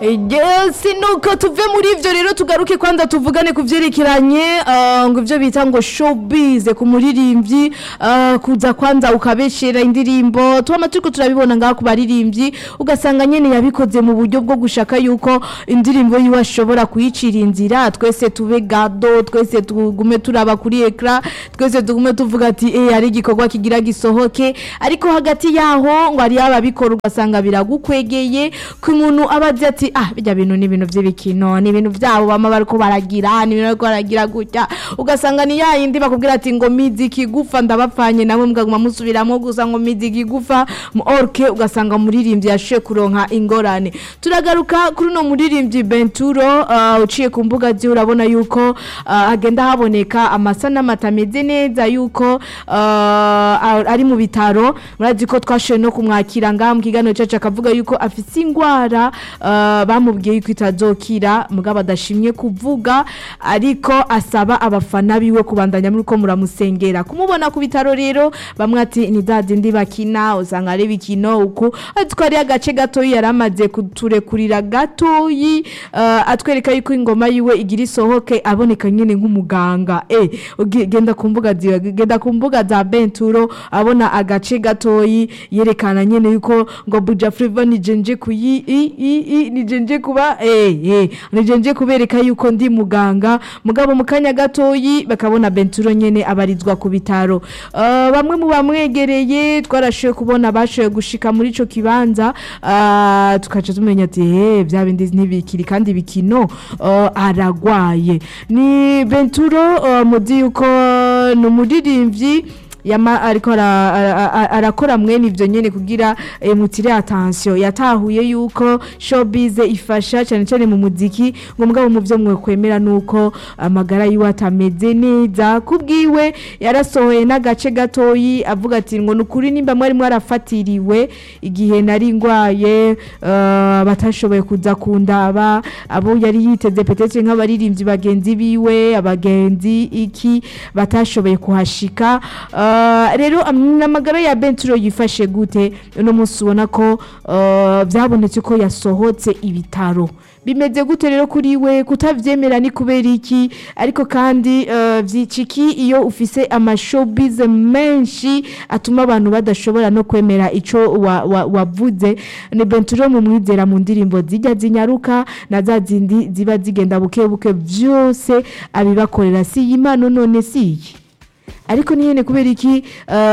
Yes, nuko tuve muri ivyo rero tugaruke kwanza tuvugane ku vyerekeranye uh, ngo ivyo bita ngo showbiz ku muririmbyi uh, kuza kwanza ukabeshera indirimbo tuba turiko turabibona ngaho ku baririmbyi ugasanga nyene yabikoze mu buryo bwo gushaka yuko indirimbo yiwe ashobora kuyicira inzira twese tube gado twese tugume turaba kuri ekra twese tugume tuvuga ati eh ari igikorwa kigira gisohoke ariko hagati yaho ngo ari ababikora ugasanga biragukwegeye ku muntu abazi ati ah bijya bintu ni ibintu by'ibikino ni ibintu byabo bama bariko baragira ni ibintu bariko baragira gutya ugasanga ni ya yindi bakubwira ati ngo miziki gufa ndabapfanye namwe mugaguma musubiramo gusa ngo miziki gufa mu orke ugasanga umuririmbyi yashoye kuronka ingorane turagaruka kuri uno muririmbyi Benturo uh, uciye ku mbuga zi urabona yuko uh, agenda haboneka amasanamu atameze neza yuko uh, ari mu bitaro murazi ko twashoye no kumwakira ngaha mu kiganiro cyacu akavuga yuko afite ingwara uh, bamubwiye yuko itazokira mugabo adashimye kuvuga ariko asaba abafana biwe kubandanya muri ko muramusengera kumubona ku bitaro rero bamwe ati ni dadindi bakina usanga ari bikino uku ariko ari agace gatoyi yaramaze kuturekurira gatoyi uh, atwereka yuko ingoma yiwe igira isohoke aboneka nyene nk'umuganga eh genda ku mbuga ziwe genda ku mbuga za Benturo abona agace gatoyi yerekana nyene yuko ngo Buja Flavor ni jenje kuyi i i i ni jenje kuba eh eh ni jenje kubereka yuko ndi muganga mugabo mu kanya gatoyi bakabona Benturo nyene abarizwa ku bitaro uh, bamwe mu bamwegereye twarashoye kubona bashoye gushika muri ico kibanza uh, tukaca tumenya ati eh bya bindi ntibikiri kandi bikino uh, aragwaye ni Benturo uh, mudi yuko ni umuririmbyi yama ariko arakora mwene ivyo nyene kugira mutire attention yatahuye yuko showbiz ifasha cyane cyane mu muziki ngo mugabo mu byo mwe kwemera nuko amagara yiwe atameze neza kubwiwe yarasohoye n'agace gatoyi avuga ati ngo nukuri nimba mwari mwarafatiriwe igihe nari ngwaye uh, batashoboye kuza kundaba abo yari yiteze petete nk'abaririmbyi bagenzi biwe abagenzi iki batashoboye kuhashika uh, rero amagara ya Benturo yifashe gute uno munsi ubona ko byabonetse ko yasohotse ibitaro bimeze gute rero kuri we kutabyemera ni kubera iki ariko kandi byiciki iyo ufise amashobiz menshi atuma abantu badashobora no kwemera icyo wavuze ni Benturo mu mwizera mu ndirimbo zijya zinyaruka na za zindi ziba zigenda buke buke byose abibakorera si iyi mpano none si iyi ariko nyine kubera iki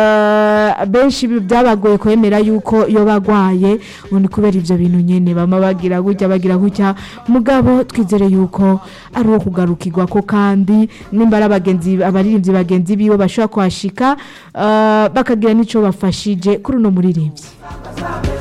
benshi byabagoye kwemera yuko iyo bagwaye ubundi kubera ibyo bintu nyine bama bagira gutya bagira gutya mugabo twizere yuko ari uwo kugarukirwa ko kandi nimba ari abagenzi abaririmbyi bagenzi biwe bashobora kuhashika bakagira n'icyo bafashije kuri uno muririmbyi